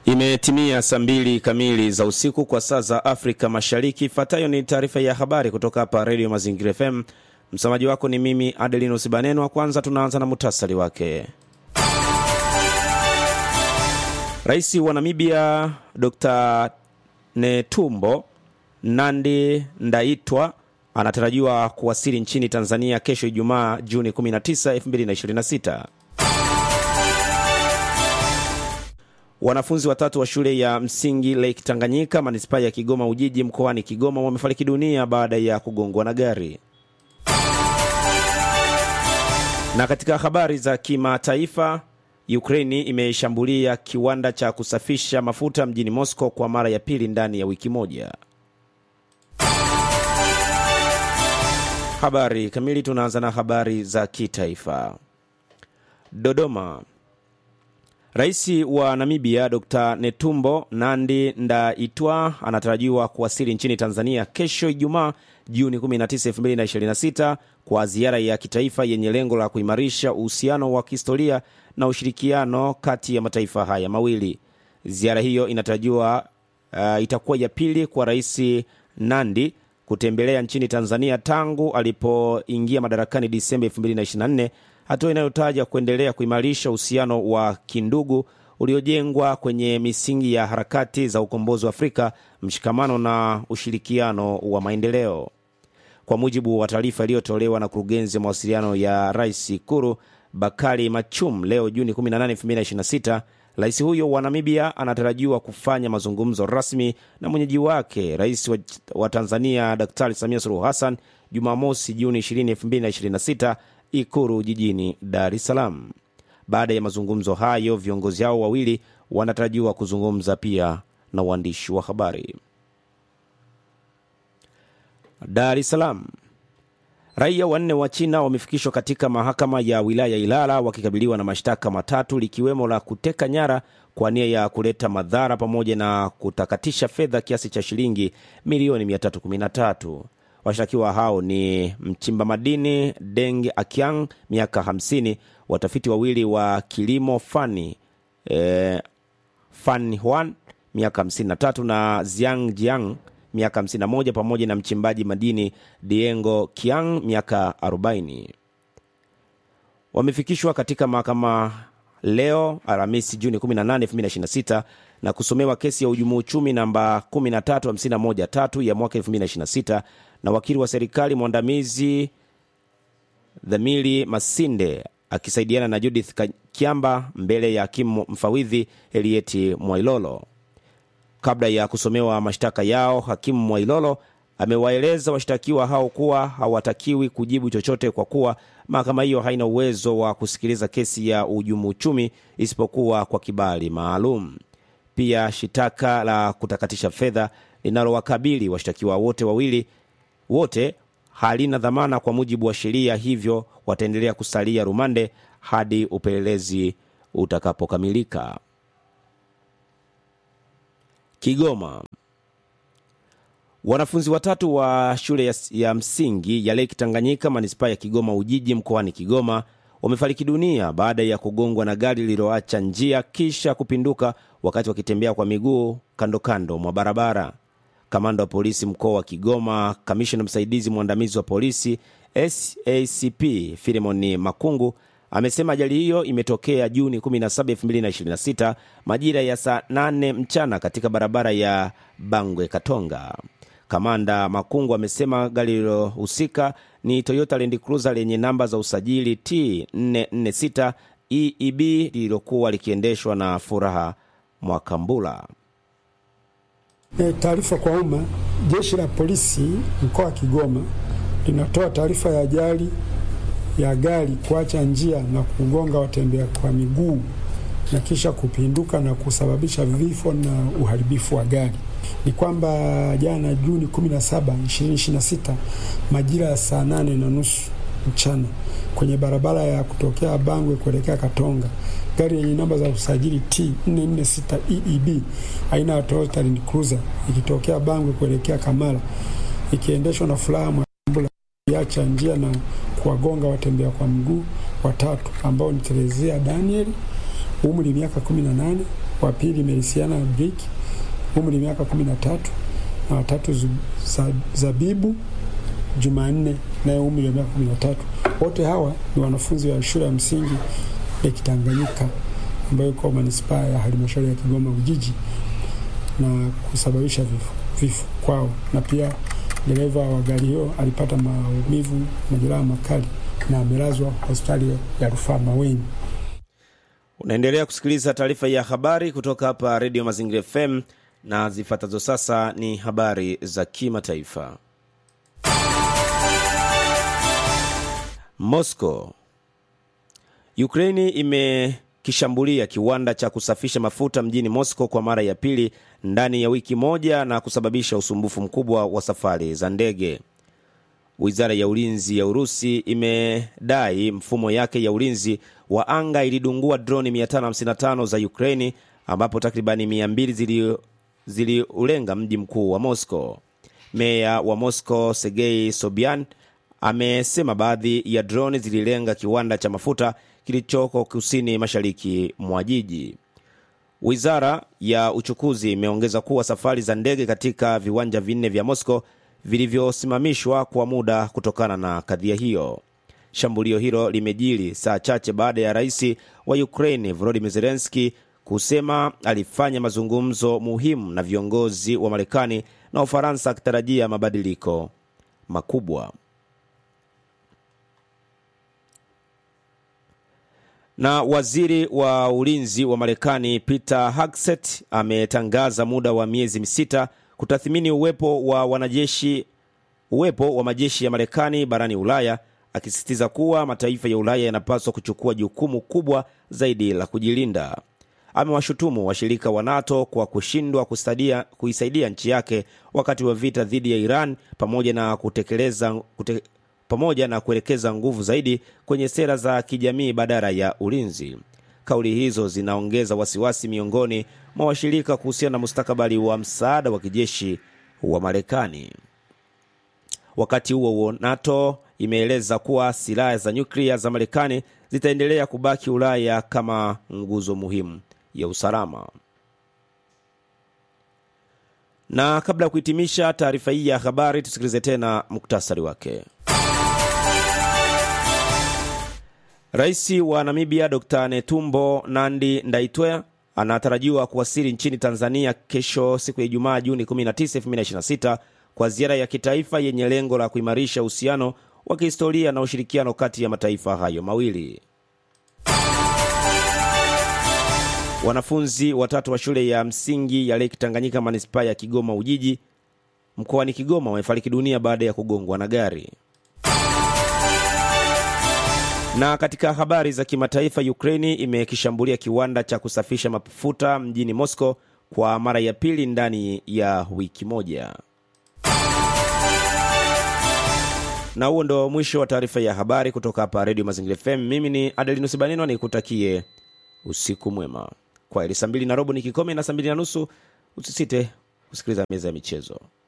Imetimia saa mbili kamili za usiku kwa saa za Afrika Mashariki. Ifuatayo ni taarifa ya habari kutoka hapa Redio Mazingira FM. Msamaji wako ni mimi Adelinus Banenwa. Kwanza tunaanza na muhtasari wake. Rais wa Namibia Dr Netumbo Nandi Ndaitwa anatarajiwa kuwasili nchini Tanzania kesho Ijumaa Juni 19, 2026. Wanafunzi watatu wa shule ya msingi Lake Tanganyika manispaa ya Kigoma Ujiji mkoani Kigoma wamefariki dunia baada ya kugongwa na gari. Na katika habari za kimataifa, Ukraini imeshambulia kiwanda cha kusafisha mafuta mjini Moscow kwa mara ya pili ndani ya wiki moja. Habari kamili. Tunaanza na habari za kitaifa. Dodoma. Rais wa Namibia Dr Netumbo Nandi Ndaitwa anatarajiwa kuwasili nchini Tanzania kesho Ijumaa Juni 19, 2026 kwa ziara ya kitaifa yenye lengo la kuimarisha uhusiano wa kihistoria na ushirikiano kati ya mataifa haya mawili. Ziara hiyo inatarajiwa uh, itakuwa ya pili kwa Rais Nandi kutembelea nchini Tanzania tangu alipoingia madarakani Disemba 2024, hatua inayotaja kuendelea kuimarisha uhusiano wa kindugu uliojengwa kwenye misingi ya harakati za ukombozi wa Afrika, mshikamano na ushirikiano wa maendeleo. Kwa mujibu wa taarifa iliyotolewa na kurugenzi ya mawasiliano ya rais Ikuru Bakari Machum leo Juni 18, 2026, rais huyo wa Namibia anatarajiwa kufanya mazungumzo rasmi na mwenyeji wake rais wa, wa Tanzania Daktari Samia Suluhu Hassan Jumamosi Juni 20, 2026 Ikuru jijini Dar es Salaam. Baada ya mazungumzo hayo, viongozi hao wawili wanatarajiwa kuzungumza pia na waandishi wa habari. Dar es Salaam. Raia wanne wa China wamefikishwa katika mahakama ya wilaya Ilala wakikabiliwa na mashtaka matatu likiwemo la kuteka nyara kwa nia ya kuleta madhara pamoja na kutakatisha fedha kiasi cha shilingi milioni 313. Washtakiwa hao ni mchimba madini Deng Akiang miaka 50, watafiti wawili wa kilimo Fani eh, Fan Huan miaka 53 na Ziang Jiang miaka 51 pamoja na mchimbaji madini Diengo Kiang miaka 40 wamefikishwa katika mahakama leo Alhamisi Juni 18, 2026 na kusomewa kesi ya uhujumu uchumi namba 13513 ya mwaka 2026 na wakili wa serikali mwandamizi Dhamili Masinde akisaidiana na Judith Kiamba mbele ya hakimu mfawidhi Elieti Mwailolo. Kabla ya kusomewa mashtaka yao, hakimu Mwailolo amewaeleza washtakiwa hao kuwa hawatakiwi kujibu chochote kwa kuwa mahakama hiyo haina uwezo wa kusikiliza kesi ya uhujumu uchumi isipokuwa kwa kibali maalum. Pia shitaka la kutakatisha fedha linalowakabili washtakiwa wote wawili wote halina dhamana kwa mujibu wa sheria, hivyo wataendelea kusalia rumande hadi upelelezi utakapokamilika. Kigoma. Wanafunzi watatu wa shule ya, ya msingi ya Lake Tanganyika manispaa ya Kigoma Ujiji mkoani Kigoma wamefariki dunia baada ya kugongwa na gari lililoacha njia kisha kupinduka wakati wakitembea kwa miguu kando kando mwa barabara. Kamanda wa polisi mkoa wa Kigoma, kamishna msaidizi mwandamizi wa polisi SACP Filemoni Makungu amesema ajali hiyo imetokea Juni 17, 2026 majira ya saa 8 mchana katika barabara ya Bangwe Katonga. Kamanda Makungu amesema gari lililohusika ni Toyota Land Cruiser lenye namba za usajili T 446 EEB lililokuwa likiendeshwa na Furaha Mwakambula. E, taarifa kwa umma. Jeshi la polisi mkoa wa Kigoma linatoa taarifa ya ajali ya gari kuacha njia na kugonga watembea kwa miguu na kisha kupinduka na kusababisha vifo na uharibifu wa gari. Ni kwamba jana Juni 17, 2026 majira ya saa nane na nusu mchana kwenye barabara ya kutokea Bangwe kuelekea Katonga, gari yenye namba za usajili T 446 EEB aina ya Toyota Land Cruiser ikitokea Bangwe kuelekea Kamala ikiendeshwa na Furaha Mwambula iacha njia na kuwagonga watembea kwa mguu watatu ambao ni Terezia Daniel umri miaka 18, wa pili Melisiana Brik umri miaka kumi na tatu na watatu Zabibu Jumanne naye umri wa miaka kumi na tatu. Wote hawa ni wanafunzi wa shule ya msingi ya Kitanganyika ambayo iko manispaa ya halmashauri ya Kigoma Ujiji na kusababisha vifo, vifo kwao, na pia dereva wa gari hiyo alipata maumivu, majeraha makali na amelazwa hospitali ya rufaa Maweni. Unaendelea kusikiliza taarifa ya habari kutoka hapa Redio Mazingira FM na zifuatazo sasa ni habari za kimataifa. Moscow. Ukraini imekishambulia kiwanda cha kusafisha mafuta mjini Moscow kwa mara ya pili ndani ya wiki moja na kusababisha usumbufu mkubwa wa safari za ndege. Wizara ya ulinzi ya Urusi imedai mfumo yake ya ulinzi wa anga ilidungua droni 555 za Ukraini ambapo takribani 200 ziliulenga mji mkuu wa Moscow. Meya wa Moscow Sergei Sobyan amesema baadhi ya droni zililenga kiwanda cha mafuta kilichoko kusini mashariki mwa jiji. Wizara ya uchukuzi imeongeza kuwa safari za ndege katika viwanja vinne vya Moscow vilivyosimamishwa kwa muda kutokana na kadhia hiyo. Shambulio hilo limejiri saa chache baada ya rais wa Ukraine Volodymyr Zelensky kusema alifanya mazungumzo muhimu na viongozi wa Marekani na Ufaransa akitarajia mabadiliko makubwa. Na waziri wa ulinzi wa Marekani Peter Hegseth ametangaza muda wa miezi sita kutathmini uwepo wa wanajeshi uwepo wa majeshi ya Marekani barani Ulaya, akisisitiza kuwa mataifa ya Ulaya yanapaswa kuchukua jukumu kubwa zaidi la kujilinda. Amewashutumu washirika wa NATO kwa kushindwa kuisaidia nchi yake wakati wa vita dhidi ya Iran pamoja na kutekeleza kute, pamoja na kuelekeza nguvu zaidi kwenye sera za kijamii badala ya ulinzi. Kauli hizo zinaongeza wasiwasi miongoni mwa washirika kuhusiana na mustakabali wa msaada wa kijeshi wa Marekani. Wakati huo huo, NATO imeeleza kuwa silaha za nyuklia za Marekani zitaendelea kubaki Ulaya kama nguzo muhimu ya usalama. Na kabla ya kuhitimisha taarifa hii ya habari, tusikilize tena muktasari wake. Rais wa Namibia Dr Netumbo Nandi Ndaitwea anatarajiwa kuwasili nchini Tanzania kesho siku ya Ijumaa Juni 19, 2026 kwa ziara ya kitaifa yenye lengo la kuimarisha uhusiano wa kihistoria na ushirikiano kati ya mataifa hayo mawili. Wanafunzi watatu wa shule ya msingi ya Lake Tanganyika manispaa ya Kigoma Ujiji mkoani Kigoma wamefariki dunia baada ya kugongwa na gari. Na katika habari za kimataifa, Ukraini imekishambulia kiwanda cha kusafisha mafuta mjini Moscow kwa mara ya pili ndani ya wiki moja. Na huo ndo mwisho wa taarifa ya habari kutoka hapa Redio Mazingira FM. Mimi ni Adelinus Banino, nikutakie usiku mwema. Kwa heri. Saa mbili na robo ni kikome na saa mbili na nusu usisite kusikiliza meza ya michezo.